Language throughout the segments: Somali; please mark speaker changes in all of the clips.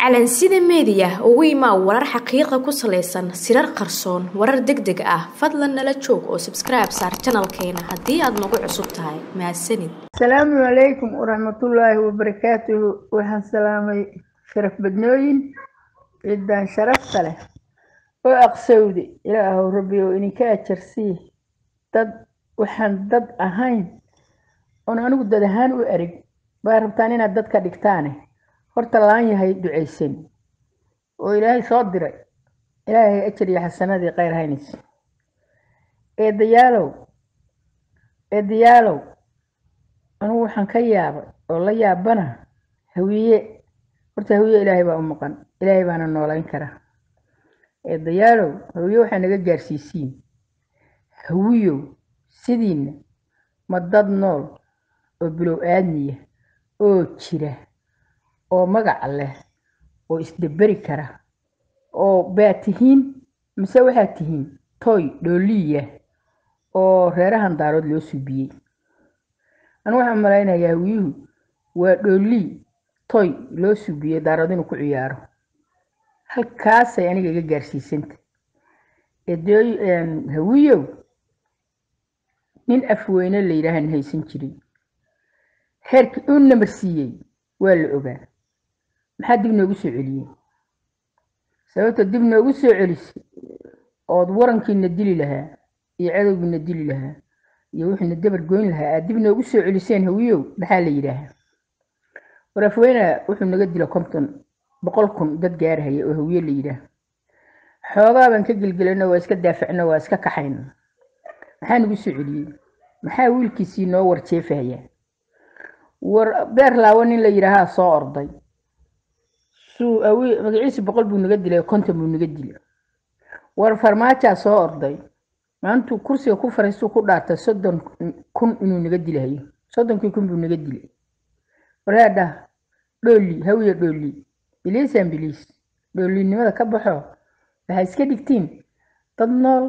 Speaker 1: calansida meediya ugu imaa warar xaqiiqa ku salaysan sirar qarsoon warar deg deg ah fadlan nala joog oo sabskribe saar janalkeena haddii aad nagu cusub tahay mahadsanid
Speaker 2: asalaamu calaykum waraxmatullaahi wabarakaatuhu waxaan salaamay sharaf badnooyin ciddaan sharafta leh oo aqsowde ilaahow rabbi oo idinka ajarsii dad waxaan dad ahayn oon anigu dad ahaan u ereg baa rabtaan inaad dadka dhigtaane horta laan yahay ducaysan oo ilaahay soo diray ilaahay ajar iyo xasanadii kheyr haynaysa eedayaalow eedayaalow anigu waxaan ka yaabay oo la yaabana hawiye horta hawiye ilaahay baa u maqan ilaahay baana noolayn kara eedayaalow hawiye waxaa naga gaarsiisiin hawiyow sidiina ma dad nool oo bilow aadmiya oo jira oo magac leh oo isdaberi kara oo baa tihiin mise waxaad tihiin toy dhooliya oo reerahan daarood loo suubiyey anigu waxaan malaynayaa hawiyuhu waa dhoolii toy loo suubiyey daarood inuu ku ciyaaro halkaasay aniga iga gaarsiisanta hawiyow nin afweyne la yidhaahan haysan jiray heerkii uu namarsiiyey waa la ogaa maxaa dib noogu soo celiyey sababta dib noogu soo celisay ood warankiina dili lahaa iyo cadowgiina dili lahaa iyo wixiina dabar goyn lahaa aad dib noogu soo celiseen hawiyow maxaa la yidhaahaa warafweyna wuxuu naga dila konton boqol kun dad gaarhaya oo hawiye la yidhaah xoogaa baan ka gelgelano waa iska daafacno waa iska kaxayno maxaa nagu soo celiyey maxaa wiilkiisii noo warjeefaya war beer laawo nin la yidhaahaa soo orday suu awi magaciisi boqol buu naga dilay konton buu naga dilay war farmaajaa soo orday maantuu kursiga ku fariistuu ku dhaartay soddon kun inuu naga dilahayo soddonkii kun buu naga dilay wareedha dhooli hawiya dhooli biliisan biliis dhoolinimada ka baxo waxaa iska dhigtiin dad nool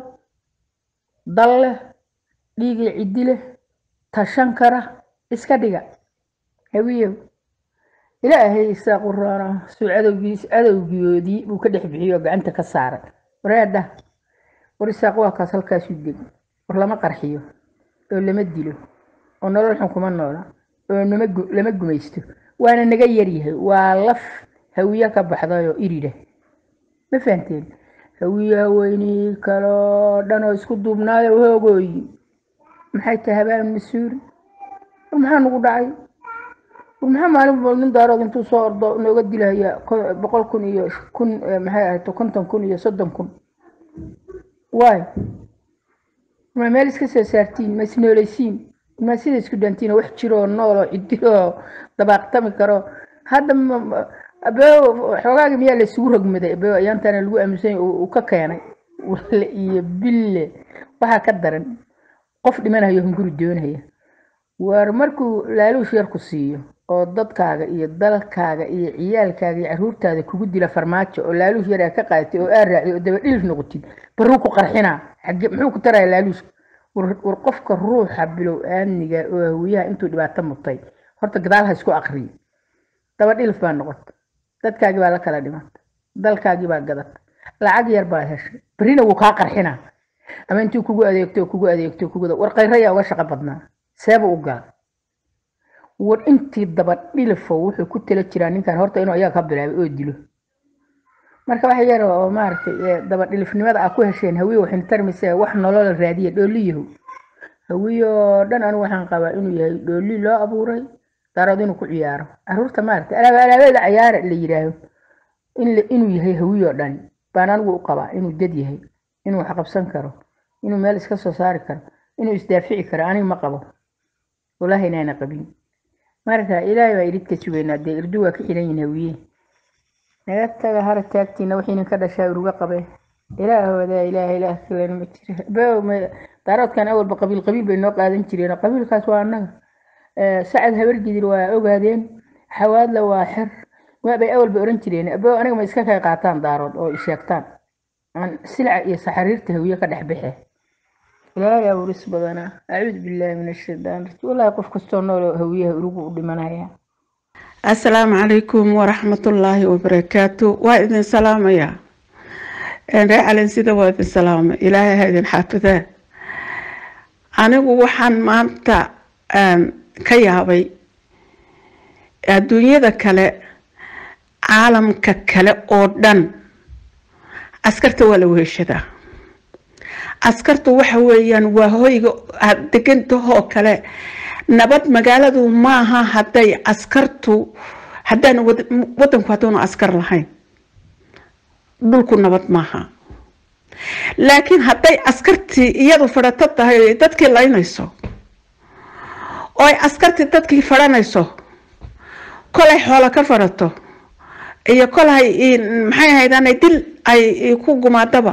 Speaker 2: dal leh dhiigii ciddi leh tashan kara iska dhiga hawiyow ilaahay isaa quraana suu cadowgiis cadowgiyoodii buu ka dhex bixiyey oo gacanta ka saaray wareedha war isaaq waa kaas halkaasuu deg war lama qarxiyo oo lama dilo oo nolol xun kuma noola oo lama gumaysto waana naga yaryahay waa laf hawiye ka baxday oo irida ma fahanteen hawiye haweynii kaloo dhan oo isku duubnaayo hoogooyi maxay tahay habaan mas-uuli war maxaa nagu dhacay war maxaa maalin walba nin daarood intuu soo ordo nooga dilaya boqol kun iyo kun maxay ahayd konton kun iyo soddon kun waay ma meel iska soo saartiin ma isnooleysiin ma sida isku dhaantiin wax jiroo nool oo cidiloo dabaaqtami karo hadda abeo xoogaagi miyaa laysugu rogmaday abeo ayaantaana lagu aaminsan uu ka keenay wale iyo bille waxaa ka daran qof dhimanayo hunguri doonaya war markuu laaluush yarku siiyo oo dadkaaga iyo dalkaaga iyo ciyaalkaaga iyo caruurtaada kugu dila farmaajo oo laaluush yar aa ka qaadatay oo aa raacday oo dabadhilif noqotid baruu ku qarxinaa xage muxuu ku taraya laaluushka war qofka ruuxa bilow aamniga oo hawiyaha intuu dhibaato mutay horta gadaal ha isku aqriyo dabadhilif baa noqotay dadkaagii baa la kala dhimantay dalkaagii baa gadatay lacag yar baad heshay berrina wuu kaa qarxinaa ama intuu kugu adeegto kugu adeegto kugu war khayrayaa uga shaqo badnaa seeba u gaa war intii dabadhilifo wuxuu ku tala jiraa ninkan horta inuu ayaga ka bilaabay oo dilo marka wax yar oo maaragtay dabadhilifnimada aa ku hesheen hawiye waxayna tarmaysaa wax nolola raadiya dhooliyahow hawiyoo dhan anigu waxaan qabaa inuu yahay dhooli loo abuuray daarood inuu ku ciyaaro caruurta maaragtay alaabeeda cayaara la yidhaaho inuu yahay hawiyoo dhani baan anigu u qabaa inuu dad yahay inuu wax qabsan karo inuu meel iska soo saari karo inuu isdaafici karo aniga ma qabo wallaahi inaana qabin marka ilaahay baa irid ka sugaynaa dee irdu waa ka xiran yihin hawiye naga taga hara taagtiina wixiinin ka dhashaa uruga qabe ilaahooda ilaah ilaah kalena ma jira beow daaroodkan awalba qabiil qabiil bay noo qaadan jireen qabiilkaas waa annaga sacad habargidir waa ogaadeen xawaadla waa xer waabay awalba oran jireen beow aniga ma iska kay qaataan daarood oo isheegtaan aan silca iyo saxariirta hawiye ka dhex baxe ilaahay awris badanaa acuudu billaahi min ashaytaan rajim wallaahi qof kastoo nool oo hawiyaha urugu u dhimanaya
Speaker 3: assalaamu calaykum waraxmatullaahi wabarakaatu waa idin salaamaya ree calin sida waa idin salaama ilaahay ha idin xaafidaa anigu waxaan maanta ka yaabay adduunyada kale caalamka kale oo dhan askarta waa la weeshadaa askartu waxa weeyaan waa hoyga aad degantahoo kale nabad magaaladu maaha hadday askartu haddaan wadanku hadduunu askar lahayn dhulku nabad maaha laakiin hadday askartii iyadu fadhato tahay o dadkii laynayso oo ay askartii dadkii fadhanayso kolay xoolo ka fadhato iyo kolay maxay ahaydaan dil ay ku gumaadaba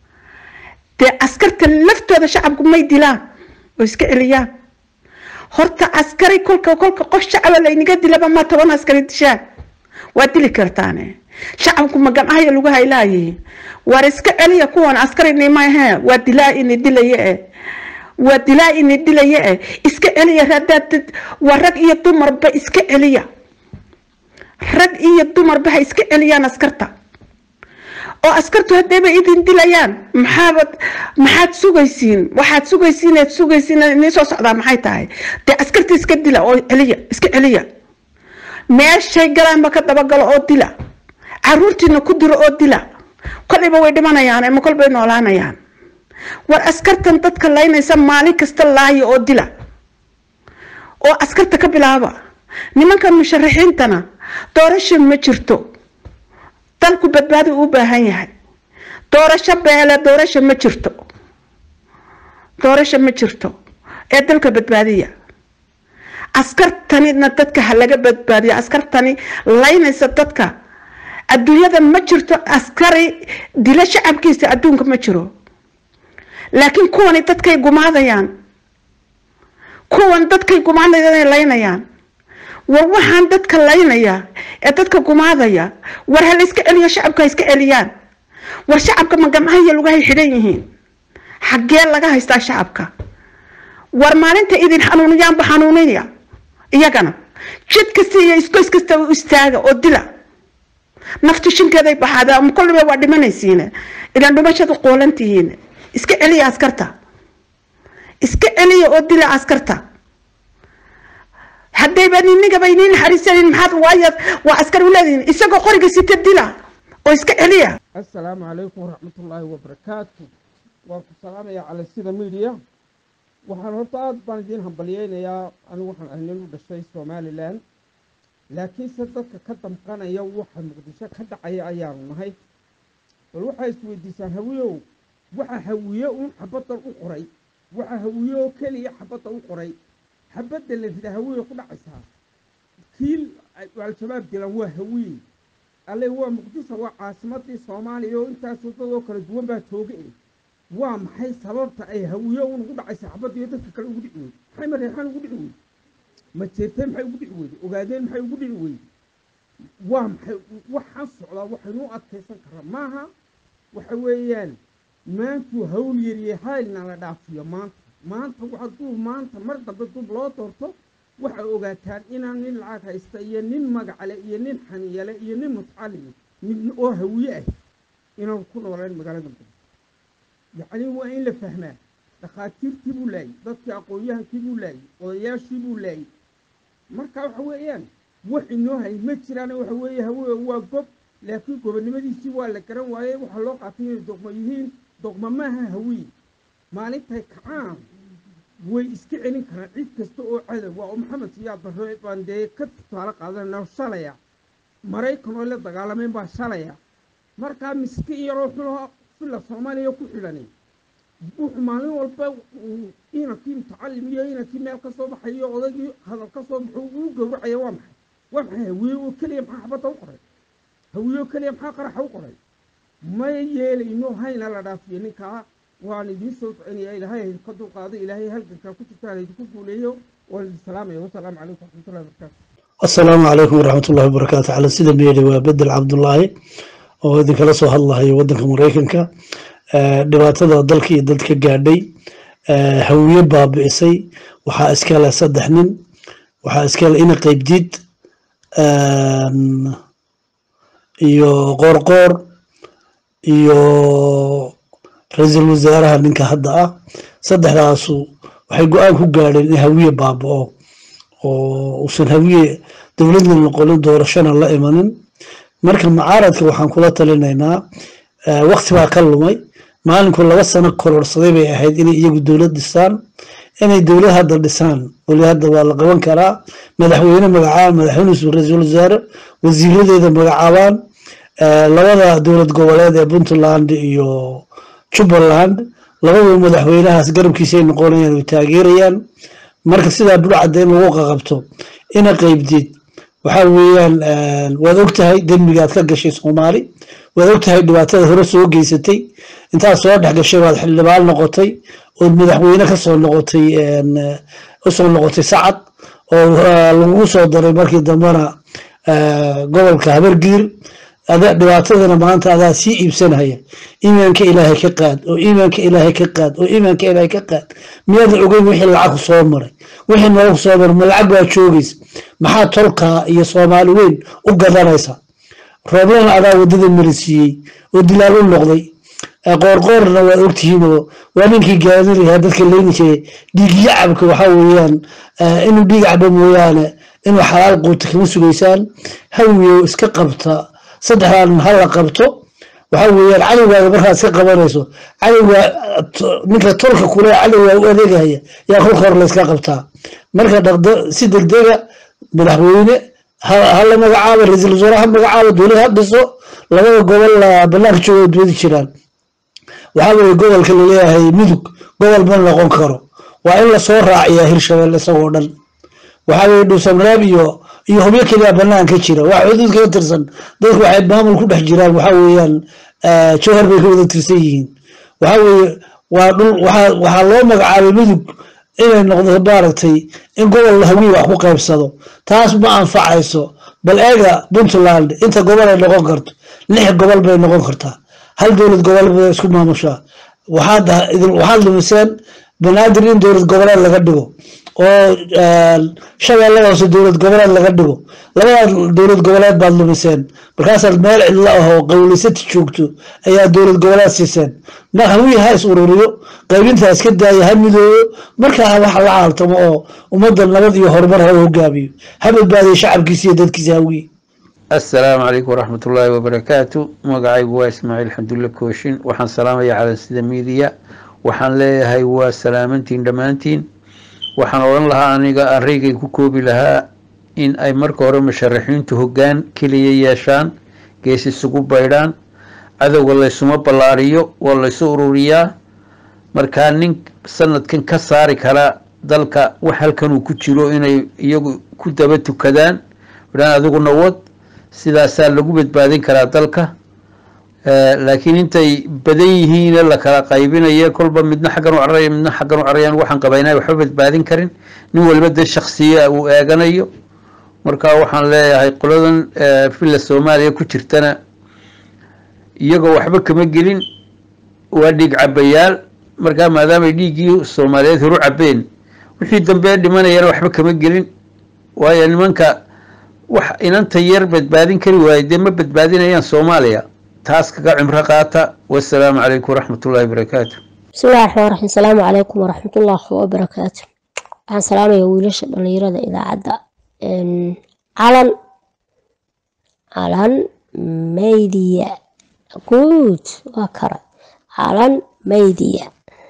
Speaker 3: dee askarta laftooda shacabku may dilaan oo iska celiyaan horta askari kolka kolka qof shacaba laynaga dilaba ma toban askari dishaan waa dili kartaane shacabku ma gamcahaya lagu haylaayihiin waar iska celiya kuwan askarini maahe waa dilaa ini dilaya eh waa dilaa ini dilaya eh iska celiya hadaad waa rag iyo dumarba iska celiya rag iyo dumarba ha iska celiyaan askarta oo askartu haddayba idin dilayaan maxaabad maxaad sugaysiin waxaad sugaysiin eed sugaysiin inii soo socdaa maxay tahay dee askarta iska dila oo celiya iska celiya meeshay galaanba ka dabagalo oo dila caruurtiina ku diro oo dila kolayba way dhimanayaan ama kolbay noolaanayaan war askartan dadka laynaysa maalin kasta laaya oo dila oo askarta ka bilaaba nimanka musharaxiintana doorasho ma jirto dalku badbaadi u baahan yahay doorasho beele doorasho ma jirto doorasho ma jirto ee dalka badbaadiya askartanina dadka ha laga badbaadiyo askartani laynaysa dadka adduunyada ma jirto askari dilo shacabkiisa adduunka ma jiro laakiin kuwani dadkay gumaadayaan kuwan dadkay gumaadayaan laynayaan war waxaan dadka laynaya ee dadka gumaadaya war ha la iska celiyo shacabka ha iska celiyaan war shacabka ma gamcahaya lugahay xidhan yihiin xaggee laga haystaa shacabka war maalinta idin xanuuniyaanba xanuuniya iyagana jid kasta iyo iskoys kasta u istaaga oo dila naftu shinkeeday baxaada ama kolliba waa dhimanaysiine idan dhimashada qoolantihiin iska celiya askarta iska celiya oo dila askarta haddayba ninigaba iniin naxariisanin maxaad waaya waa askar uleedihin isagoo qoriga sita dila oo iska celiya
Speaker 4: assalaamu calaykum waraxmatullaahi wabarakaatu waan ku salaamayaa cala sida midiya waxaan horta aada baan idiin hambalyeynayaa anigu waxaan ahay nin u dhashay somalilan laakiinse dadka ka damqanaya waxa muqdisho ka dhacaya ayaanu nahay bal waxaa isweydiisaan hawiyow waxa hawiye uun xabaddan u qoray waxa hawiye oo keliya xabadda u qoray xabadda la rida hawiye ku dhacaysaa kiil al-shabaab dilan waa hawiye alle waa muqdisho waa caasimadii soomaaliya oo intaasoo dad oo kala duwan baa jooga e waa maxay sababta ay hawiye uun ugu dhacaysa xabaddiiyo dadka kale ugu dhici weyde maxay mareexaan ugu dhici weyde ma jeerteen maxay ugu dhici weyde ogaadeen maxay ugu dhici weyde waa maxay waxaan socdaa waxaynu u adkaysan karaa maaha waxa weeyaan maantuu hawl yariye haylna la dhaafiyo maanta maanta hadduu maanta mar dambe dub loo doorto waxay ogaataan inaan nin lacag haysta iyo nin magacale iyo nin xaniyale iyo nin mutcalimi mid oo hawiye ah inaan ku noolaan magaalada muqdisho yacni waa in la fahmaa dhakhaatiirtii buu laayay dadkii aqoon-yahankii buu laayay odayaashii buu laayay marka waxa weeyaan wax inoo hay ma jiraan waxa weeye hawe waa gob laakiin gobonnimadiisii waa la garan waayey waxaa loo qaatay inay doqmo yihiin doqmo maaha hawiye maalintay kacaan way iska celin karaan cid kasta oo cadow waa oo maxamed siyaad barre baan dee ka tusaale qaadanayna shalaya maraykan oo la dagaalameen baa shalaya markaa miskiin yaroo xuloo filla soomaaliya ku xidhani wuxuu maalin walba inankii mutacalim iyo inankii meel ka soo baxayo odaygii hadal ka soo baxo uu gowracaya waa maxay waa maxay hawiye oo keliya maxaa xabadda u qoray hawiye oo keliya maxaa qaraxa u qoray ma yeelayno hayna la dhaafiyo ninkaa waan idiin soo soconaya ilaahay haydinka dulqaado ilaahay halgankaa ku jirtaan haydinku guuleeyo waan idin salaamaya wasalaamu calaykum waraxmatullahi wabarakaatu
Speaker 5: asalaamu calaykum waraxmatullahi wabarakaatu cala sida meedhi waa bedel cabdullaahi oo idinkala soo hadlahayo waddanka maraykanka dhibaatada dalka iyo dadka gaadhay hawiye baabi'isay waxaa iskale saddex nin waxaa iskale ina qaybdiid iyo qoorqoor iyo ra-iisul wasaaraha ninka hadda ah saddexdaasu waxay go-aan ku gaadheen in hawiye baaba-o oo uusan hawiye dowladna noqonin doorashona la imanin marka mucaaradka waxaan kula talinaynaa wakti baa ka lumay maalinku laba sano kororsaday bay ahayd inay iyagu dowlad dhisaan inay dowlad hadda dhisaan weli hadda waa la qaban karaa madaxweyne magacaabaan madaxweyne ra-iisul wasaare wasiiradeeda magacaabaan labada dowlad goboleed ee puntland iyo jubbaland labadaba madaxweynahaas garabkiisay noqonayaan way taageerayaan marka sidaa burcadda in lagu qaqabto ina qeybdid waxaa weeyaan waad ogtahay dembigaad ka gashay soomaali waad ogtahay dhibaatada hore soo geysatay intaad soo dhex gashay waad xildhibaan noqotay ood madaxweyne kasoo noqotay usoo noqotay sacad oo lagugu soo daray markii dambena gobolka habargiir dhibaatadana maanta adaa sii iibsanaya iimaanka ilaahay ka qaad oo iimaanka ilaahay ka qaad oo iimaanka ilaahay ka qaad miyaadan ogeyn wixii lacag soo maray wixii nolol soo maray ma lacag baa joogaysa maxaa tolkaa iyo soomaali weyn u gadanaysa rooblana adaa wadada marisiiyey oo dilaal u noqday qoorqoorna waa ogtihiinoo waa ninkii gaadinayaa dadka leyni jiray dhiigyacabka waxaa weeyaan inuu dhiig cabo mooyaane inuu xalaal quuta kama sugaysaan hawiyo iska qabta saddexdan ha la qabto waxaa weeyaan cadowgaada markaad iska qabanayso cadowga ninka tolka kule cadowga u adeegahaya yaa kolka hor layska qabtaa marka dhaqda si degdega madaxweyne ha la magacaabo ra-iisul wasaare ha magacaabo dowlad ha dhiso labada gobol banaanka jooga doodi jiraan waxaa weeye gobolka laleeyahay mudug gobol ma noqon karo waa in lasoo raaciyaa hirshabelle isagoo dhan waxaa weeye dhuusamareeb iyo iyo hubyo keliya banaanka jira wax xuduud kaga tirsan dadku waxay maamul ku dhex jiraan waxaa weeyaan jowhar bay ka wada tirsan yihiin waxaa weeye waa dhul waxaa waxaa loo magacaabay mudug inay noqdo maaragtay in gobol hawiye wax ku qaybsado taas ma anfacayso bal eega puntland inta gobol ay noqon karto lix gobol bay noqon kartaa hal dowlad gobol bay isku maamushaa waxaad waxaad lumiseen banaadir in dowlad goboleed laga dhigo oo shabeellada hoose dowlad goboleed laga dhigo labadaas dowlad goboleed baad lumiseen markaasaad meel cidlo ah oo qawlisati joogto ayaa dowlad goboleed siiseen mar hawiye ha is ururiyo qaybinta iska daaya ha midoobo markaa waxa la caaltamo oo ummadda nabad iyo horumar ha hogaamiyo ha badbaadiyo shacabkiisa iyo dadkiisa hawiye
Speaker 6: assalaamu calaykum waraxmat ullaahi wabarakaatu magacaygu waa ismaaciil xamdulle kooshin waxaan salaamaya calansida miidiya waxaan leeyahay waa salaamantiin dhammaantiin waxaan odhan lahaa aniga araygay ku koobi lahaa in ay marka hore musharaxiintu hoggaan keliya yeeshaan gees isugu baydhaan cadowga laysuma ballaariyo waa laysu ururiyaa markaa nin sanadkan ka saari kara dalka wax halkanuu ku jiro inay iyagu ku daba tukadaan dhaan adiguna wad sidaasaa lagu badbaadin karaa dalka laakiin intay badan yihiin la kala qaybinaya kolba midna xaggan u cararaya midna xaggan u cararayaan waxaan qabaynaa waxba badbaadin karin nin waliba dee shaksiya uu eeganayo marka waxaan leeyahay qoladan villa soomaaliya ku jirtana iyagoo waxba kama gelin waa dhiig cabayaal markaa maadaamay dhiiggii soomaaliyeed horu cabeen wixii dambe dhimanayana waxba kama gelin waayo nimanka wax inanta yar badbaadin kari waaye dee ma badbaadinayaan soomaaliya taas kaga cimro qaata wasalaamu calaykum waraxmat ullahi wabarakaatu
Speaker 7: bismillahi raxmaan raxiim asalaamu calaykum waraxmatullaahi wabarakaatu waxaan salaamaya wiilasha dhalinyarada idaacadda calan calan maydiya guud waa kara calan maydiya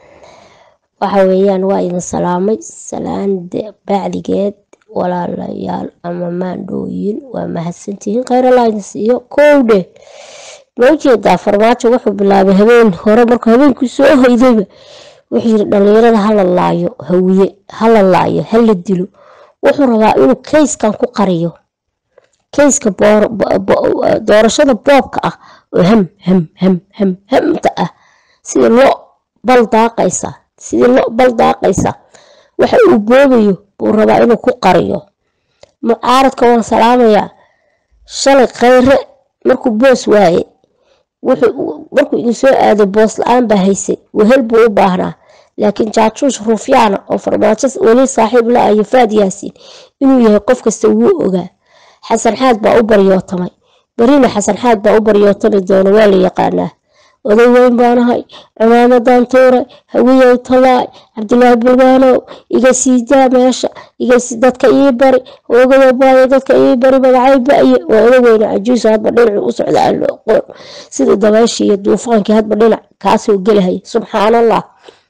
Speaker 7: waxa weeyaan waa idin salaamay salaande bacdigeed walaalayaal ama maandhooyin waa mahadsantihiin kheyr idin siiyo kowdhe ma ujeedaa farmaajo wuxuu bilaabay habeen hore markuu habeenkii soo hoydayba wuxuu yiri dhalinyarada hala laayo hawiye hala laayo hala dilo wuxuu rabaa inuu kayskan ku qariyo kayska doorashada boobka ah oo ham ham ham ham hamta ah sidii lo bal daaqaysa sidii lo bal daaqaysa waxa uu boobayo buu rabaa inuu ku qariyo mucaaradka waan salaamayaa shalay kheyre markuu boos waaye markuu idin soo aaday boos la-aan baa haysay wehel buu u baahnaa laakiin jaajuush rufyaana oo farmaajo weli saaxiib la ayo faad yaasiin inuu yahay qof kasta wuu ogaa xasan xaad baa u baryootamay berina xasan xaad baa u baryootami doona waa la yaqaanaa oday weyn baanahay cimaamadan tuuray hawiyow talaay cabdilaahi bulgaanow iga sii daa meesha dadka ii bari ogayo baayo dadka ii bari magacay ba'ye waa oday weyne cajuuso hadba dhinacu u socda aan loo qoon sida dabaashii iyo duufaankii hadba dhinac kaasoo gelahaya subxaanallah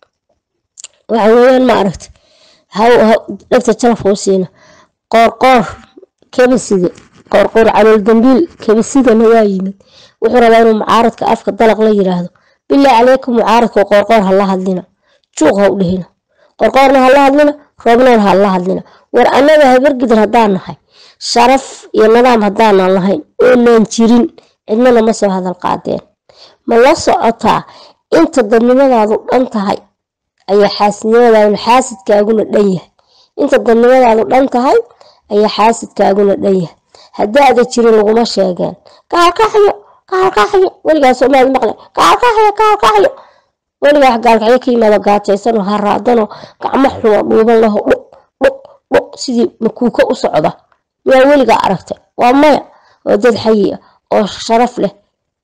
Speaker 7: waxa weeyaan ma aragta dhegta jalafkuu siina qoorqoor kebaside qoorqoor calool dambiil kebasidana waa yimid wuxuu rabaa inuu mucaaradka afka dalaq la yiraahdo bilaa caleykum mucaaradka qoorqoor ha la hadlina juuq ha u dhehina qoorqoorna ha la hadlina roobnoon ha la hadlina war annaga habargidan haddaan nahay sharaf iyo nidaam haddaanan lahayn oonan jirin cidnana ma soo hadal qaadeen ma la socotaa inta dadnimadaadu dhan tahay ayaa xaasidnimadaaduna xaasidkaaguna dhan yahay inta dadnimadaadu dhan tahay ayaa xaasidkaaguna dhan yahay haddaada jirin laguma sheegeen kaalkaxyo kaalkaxyo weligaa soomaali maqle kaalkaxyo kaalkaxyo weligaa wax gaalkacyo ka yimaado gaajaysanoo haraadanoo gacmo xumo dhuuban laho dhuq dhuq dhuq sidii makuuka u socda miyaa weligaa aragtay waa maya oo dad xayi ah oo sharaf leh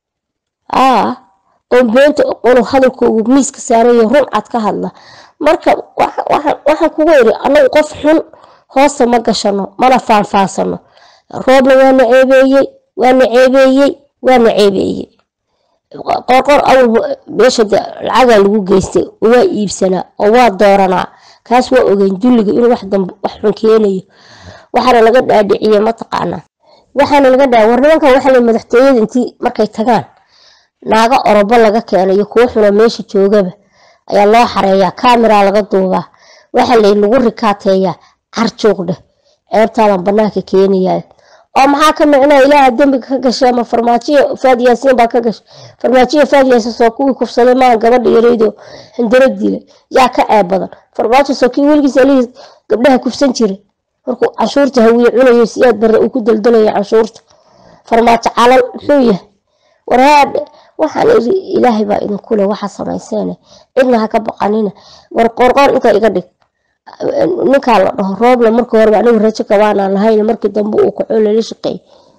Speaker 7: aa oo beenta unu hadalkoogu miiska saarayo run cad ka hadla marka waxaan kugu iri anagu qof xun hoosta ma gashano mana faanfaansano roobna waana ceebeeyey waana ceebeeyey waana ceebeeyey qorqor awal meesha lacagaa lagu geystay waa iibsanaa oo waa dooranaa kaas waa ogeyn dulliga inuu wax dambe wax xun keenayo waxaana laga dhaadhiciyey mataqaanaa waxaana laga dhaa war nimankan waxa la madaxtooyada intii markay tagaan naago orobo laga keenayo kuwo xuna meesha joogaba ayaa loo xareeyaa kaamiraa laga duubaa waxa lay lagu rikaateeyaa carjuuq dheh ceebtaadan banaanka keenayaa oo maxaa ka micnaa ilaaha dembiga ka gashay ama farmaajiyo faad yaasiin baa ka gashay farmaajiyo faad yaasiin soo kuwii kufsaday maa gabadha yaraydo hindaro dilay yaa ka ceeb badan farmaajo soo kii weligiis alihii gabdhaha kufsan jiray markuu canshuurta hawiye cunayo si aad barre uu ku daldalaya canshuurta farmaajo calal muxuu yahay warhaadhe waxaan iri ilaahay baa idinku leh waxa samayseene cidna ha ka baqanina war qoorqoor inta iga dhig ninkaa la dhaho roobla markii horeba anigu rajo kabaanaan lahayn markii dambe uu kaco lala shaqeey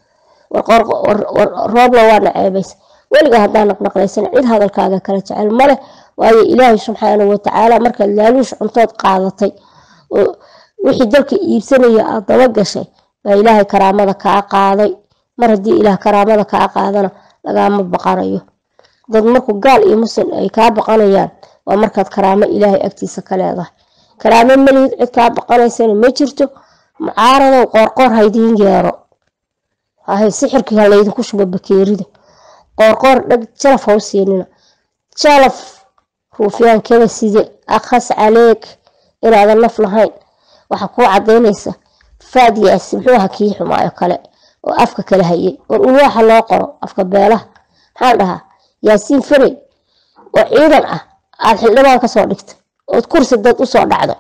Speaker 7: roobla waana ceebaysa weligaa haddaa naqnaqlaysan cid hadalkaaga kala jecel maleh waayo ilaahay subxaanahu watacaala markaad laaluush cuntood qaadatay oo wixii dalka iibsanaya aad daba gashay baa ilaahay karaamada kaa qaaday mar haddii ilaah karaamada kaa qaadana lagaama baqanayo dad markuu gaal iyo muslim ay kaa baqanayaan waa markaad karaamo ilaahay agtiisa ka leedahay karaamo malihid cid kaa baqanaysana ma jirto mucaaradow qoorqoor haydiin yeero hay sixirkii ha laydinku shubo bakeerida qoorqoor dhag jalaf ha u siinina jalaf ruufyaankada side akhas caleeg inaadan naf lahayn waxaa kuu cadaynaysa faad yaasi muxuu aha kii xumaayo kale oo afka kala hayay war ulwaaxa loo qoro afka beelaha maxaan dhahaa yaasiin farey oo ciidan ah aad xildhibaan kasoo dhigtay ood kursi dad usoo dhacdo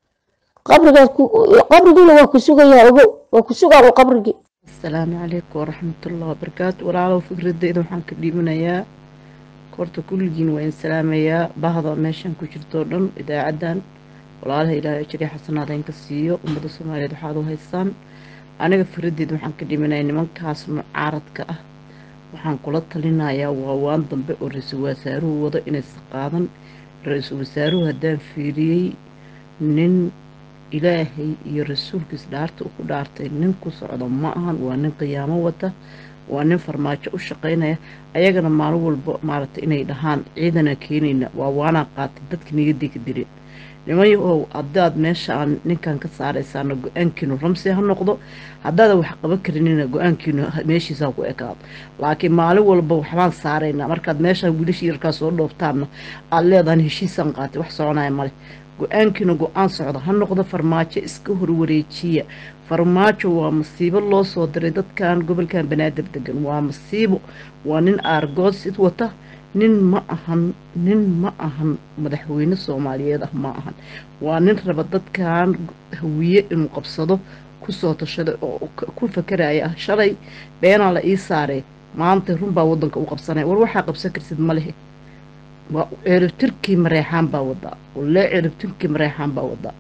Speaker 7: qabriguna waa ku sugayaa ogow waa ku sugaan u qabrigii
Speaker 3: asalaamu calaykum waraxmatullahi wabarakaatu walaalow fikradeyda waxaan ka dhiibanayaa horta kulligiin waa in salaamayaa bahda meeshan ku jirtoo dhan idaacaddan walaalaha ilaahay ajriya xasanaada inka siiyo ummadda soomaaliyeed waxaad u haysaan aniga firaddeed waxaan ka dhimanaya nimankaas mucaaradka ah waxaan kula talinayaa waawaan dambe oo ra-iisul wasaaruhu wado inaysan qaadan ra-iisul wasaaruhu haddaan fiiriyey nin ilaahay iyo rasuulkiis dhaarta u ku dhaartay nin ku socdo ma ahan waa nin qiyaamo wata waa nin farmaajo u shaqaynaya ayagana maalin walba maaragtay inay dhahaan ciidana keenayna waa waanaa qaatay dadka niyaday ka dileen nimayahow haddaad meesha aan ninkan ka saaraysaana go-aankiinu ramsi ha noqdo haddaadan wax qaban karinina go-aankiinu meeshiisa ha ku ekaado laakiin maalin walba waxbaan saaraynaa markaad meeshaan wiilasha yarkaa soo dhooftaanna aad leedahan heshiisaan qaatay wax soconaya male go-aankiina go-aan socda ha noqdo farmaajo iska horwareejiya farmaajo waa masiibo loo soo diray dadkan gobolkan banaadir degan waa masiibo waa nin aargoodsid wata nin ma ahan nin ma ahan madaxweyne soomaaliyeed ah ma ahan waa nin raba dadkan hawiye inuu qabsado kusoo tashaday oo ku fakaraya ah shalay beenaa la ii saaree maanta runbaa wadanka u qabsanaya war waxaa qabsan karsid ma lehe waa ciribtirkii mareexaan baa wadaa walee ciribtirkii mareexaan baa wadaa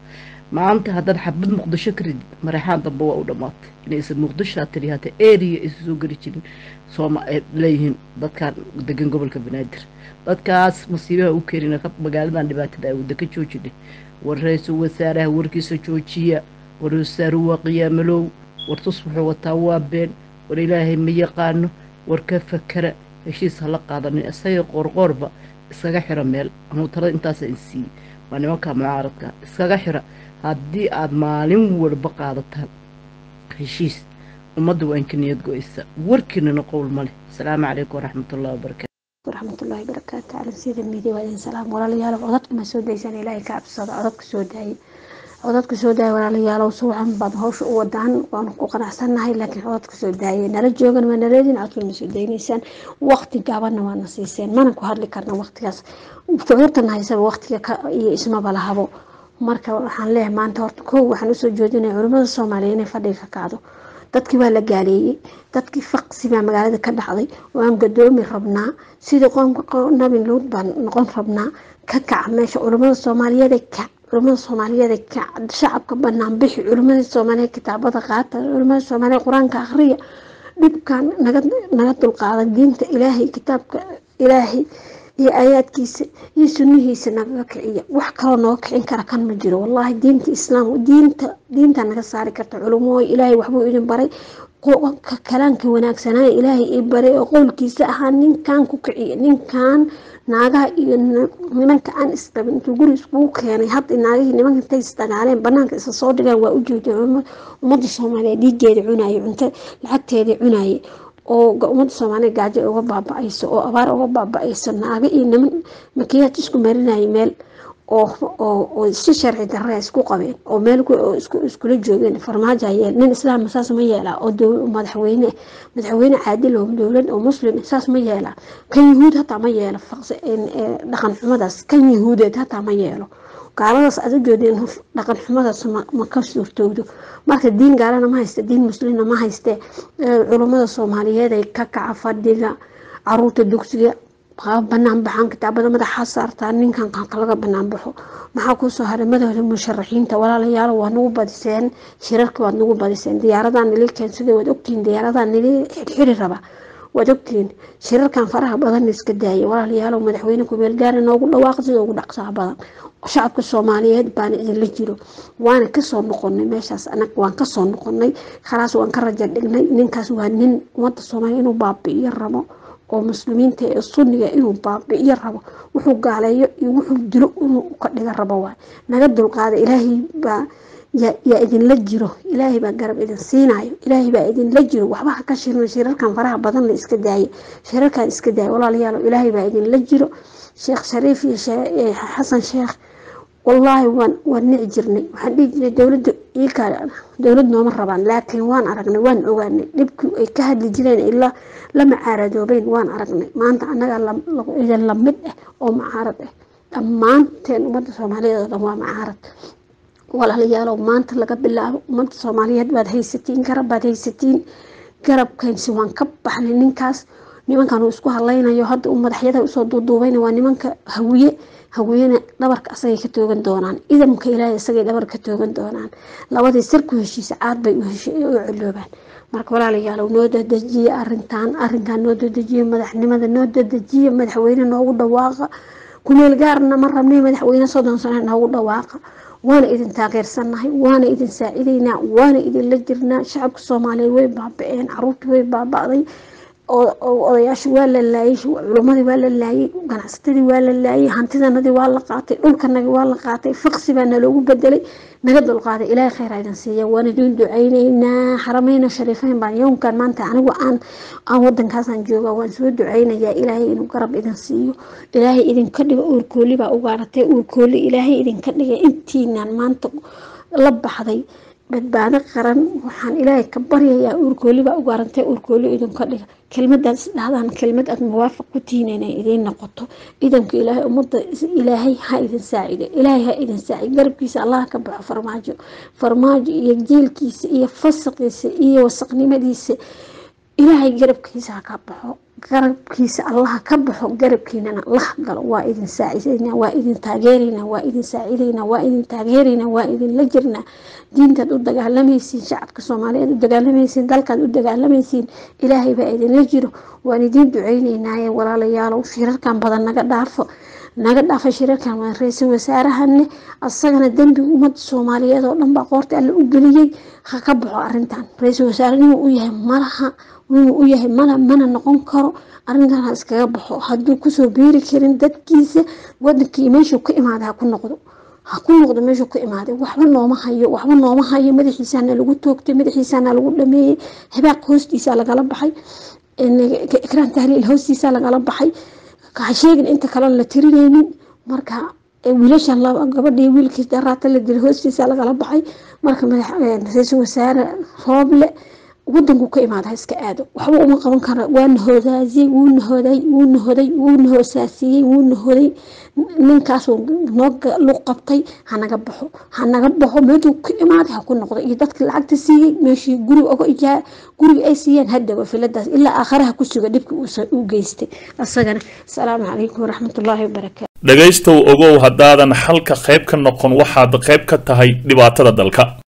Speaker 8: maanta haddaad xabad muqdisho ka ridid mareexaan dambe waa u dhammaatay inaysan muqdisho tiri hata area aysan soo geli jirin sooma ay leeyihiin dadkan degan gobolka banaadir dadkaas masiibaha u keenina magaaladan dhibaatada awooda ka joojinay war ra-iisul wasaaraha warkiisa joojiya war wasaaruhu waa qiyaamalow war tus wuxuu wataa waa been war ilaahay ma yaqaano war ka fakara heshiis hala qaadanin isaga qoorqoorba iskaga xira meel anuu talada intaasa in siiyey waa nimanka mucaaradka iskaga xira haddii aada maalin walba qaadataan heshiis ummadda waa inka niyad go-aysa warkiinana qowl ma leh asalaamu calaykum waraxmatullahi wabarakatu
Speaker 9: waraxmatullaahi barakaatu cala sida miidiya waa idin salaam walaalayaal codadka ma soo daysaan ilaahay ka cabsada codadka soo daayay codadka soo daaya walaalayaalow suwacan baad hawsha u wadaan waanu ku qanacsannahay laakiin codadka soo daayay nala joogan waa naleedin codka ma soo daynaysaan waqti gaabanna waana siiseen mana ku hadli karna waqtigaas shucuurtan haysaba waqtiga iyo ismaba lahabo marka waxaan leeyahay maanta horta kow waxaan usoo jeedinaya culimmada soomaaliya inay fadhiga ka kacdo dadkii waa la gaaleeyey dadkii faqsi baa magaalada ka dhacday waan gadoomi rabnaa sidii qoomka nabi luud baan noqon rabnaa ka kaca meesha culimmada soomaaliyeed kac culimmada soomaaliyeed kac shacabka banaan bixi culimmada soomaaliyeed kitaabada qaata culimmada soomaaliyeed qur-aanka akhriya dhibkan naga naga dulqaada diinta ilaahay kitaabka ilaahay iyo aayaadkiisa iyo sunnihiisa nagaga kiciya wax kaloo nooga kicin kara kan ma jiro wallaahi diinta islaam diinta diinta naga saari karta culumooy ilaahay waxbuu idin baray kalaanka wanaagsanaayo ilaahay ii baray oo qowlkiisa ahaa ninkan ku kiciya ninkan naagaha iyo nimanka aan isqabin intuu guri iskugu keenay hadda naagihii nimanka intay isdagaaleen banaanka isa soo dhigaan waa ujeeda ummadda soomaaliyeed dhiigeeda cunaye cunto lacagteedii cunaye oo ummadda soomaaliya gaajo uga baaba-ayso oo abaar uga baaba-ayso naago iyo niman makiyaad isku marinayay meel oo si sharci darre isku qabeen oo meel iskula joogeen farmaajo yeel nin islaam saas ma yeelaa oo madaxweyne madaxweyne caadil oo dowlad oo muslim saas ma yeelaa kan yahuud hataa ma yeelo dhaqan xumadaas kan yahuudeed hataa ma yeelo gaaladaas aad u jeedeen dhaqan xumadaas ma ka suurtowdo marka diin gaalana ma hayste diin muslimna ma hayste culummada soomaaliyeed ay ka kaca fadhiga caruurta dugsiga banaan baxaan kitaabada madaxa saartaa ninkan laga banaan baxo maxaa kusoo haray madowda musharaxiinta walaalayaal waa nagu badiseen shirarka waad nagu badiseen diyaaradaa nili keensada waad ogtihiin diyaaradaa nili xirxiri raba waad ogtihiin shirarkan faraha badan iska daaya walaalayaal madaxweyne kumeel gaara noogu dhawaaqa sida ugu dhaqsaha badan shacabka soomaaliyeed baana idinla jiro waana kasoo noqonay meeshaas anag waan kasoo noqonay khalaas waan ka raja dhignay ninkaas waa nin ummadda soomaaliya inuu baabi'iyo rabo oo muslimiinta ee sunniga inuu baabi'iyo rabo wuxuu gaaleeyo iyo wuxuu dilo inuu ka dhiga rabo waay naga dulqaada ilaahay baa yaa idinla jiro ilaahay baa garab idin siinayo ilaahay baa idinla jiro waxba ha ka shirna shirarkan faraha badan la iska daaya shirarkan iska daaya walaalayaal ilaahay baa idinla jiro sheekh shariif iyo xasan sheekh wallaahi waan waan nici jirnay waxaan dhihi jirnay dowladda iika dowlad nooma rabaan laakiin waan aragnay waan ogaanay dhibkii ay ka hadli jireen ilaa la macaaradoobeen waan aragnay maanta annagaa idin lamid ah oo macaarad ah dhammaanteen ummadda soomaaliyeed oo dhan waa macaarad walaalayaalow maanta laga bilaabo ummadda soomaaliyeed baad haysatiin garab baad haysatiin garabkaynsi waan ka baxnay ninkaas nimankan uu isku hadlaynayo hadda uu madaxyada usoo duuduubayna waa nimanka hawiye hawiyena dhabarka asagay ka toogan doonaan idamka ilaahay isagay dhabar ka toogan doonaan labadii sirku heshiisa caad bay u celoobaan marka walaalayaalow noo dadejiye arintan arinkan noo dadejiye madaxnimada noo dadejiye madaxweyne noogu dhawaaqa kumeel gaarna ma rabnay madaxweyne soddon sano noogu dhawaaqa waana idin taageersannahay waana idin saacidaynaa waana idinla jirnaa shacabka soomaaliyeed way baaba-een caruurtii way baaba-day odayaasha waa la laayay culumadii waa la laayay ganacsatadii waa la laayay hantidanadii waa la qaatay dhulkanagi waa la qaatay faqsi baa naloogu bedelay naga dulqaaday ilaahay khayr idin siiya waan idin ducaynaynaa xarameyna shariifeyn baan yowmkan maanta anigu aan aan wadankaasaan jooga waan soo ducaynayaa ilaahay inuu garab idin siiyo ilaahay idinka dhigo uurkooli baa ugaaratay uurkooli ilaahay idinka dhigay intiinaan maanta la baxday badbaado qaran waxaan ilaahay ka baryayaa uurkoolibaa ugaarantay uurkooli idinka dhiga kelmadaas dhahdaan kelmad aad muwaafaq ku tihiin inay idiin noqoto idanka ilaahay ummadda ilaahay ha idin saacide ilaahay ha idin saacide garabkiisa allah ka baxo farmaajo farmaajo iyo jeelkiisa iyo fasaqiisa iyo wasaqnimadiisa ilaahay garabkiisa ha ka baxo garabkiisa allaha ka baxo garabkiinana laha galo waa idin saacidaynaa waa idin taageeraynaa waa idin saacidaynaa waa idin taageeraynaa waa idinla jirnaa diintaad u dagaalamaysiin shacabka soomaaliyeed u dagaalamaysiin dalkaad u dagaalamaysiin ilaahay baa idinla jiro waan idiin duceyneynaaye walaalayaalow shirarkan badan naga dhaafo naga dhaafa shirarkan waa ra-iisul wasaarahane asagana dembi ummadda soomaaliyeed oo dhan baa qoorta alle u geliyey ha ka baxo arintan ra-iisul wasaare inuu u yahay malaha inuu u yahay mala mana noqon karo arrintan ha iskaga baxo hadduu kusoo biiri karin dadkiisa wadankii meeshuu ka imaaday ha ku noqdo ha ku noqdo meeshuu ka imaaday waxba nooma hayo waxba nooma hayo madaxiisaana lagu toogtay madaxiisaana lagu dhameeyey hibaaq hoostiisa lagala baxay ikraan tahliil hoostiisa lagala baxay ha sheegin inta kalena la tirinaynin marka wiilashan gabadhii wiilkii daraata la dilay hoostiisa lagala baxay marka ra-iisul wasaare rooble wadanku ka imaada ha iska aado waxba uma qaban kara waana hoodaasiyey wuuna hoday wuuna hoday wuuna hoosaasiyey wuuna hoday ninkaasuu noo luq qabtay hanaga baxo hanaga baxo meeshuu ka imaaday ha ku noqdo iyo dadkii lacagta siiyey meeshii guri oga ijaa guriga ay siiyeen hadhawa filadaas ilaa aakharaha ku suga dhibki uu geystay asagana asalaamu calaykum waraxmatullaahi wabarakaatu
Speaker 10: dhegaystow ogow haddaadan xalka qayb ka noqon waxaad qayb ka tahay dhibaatada dalka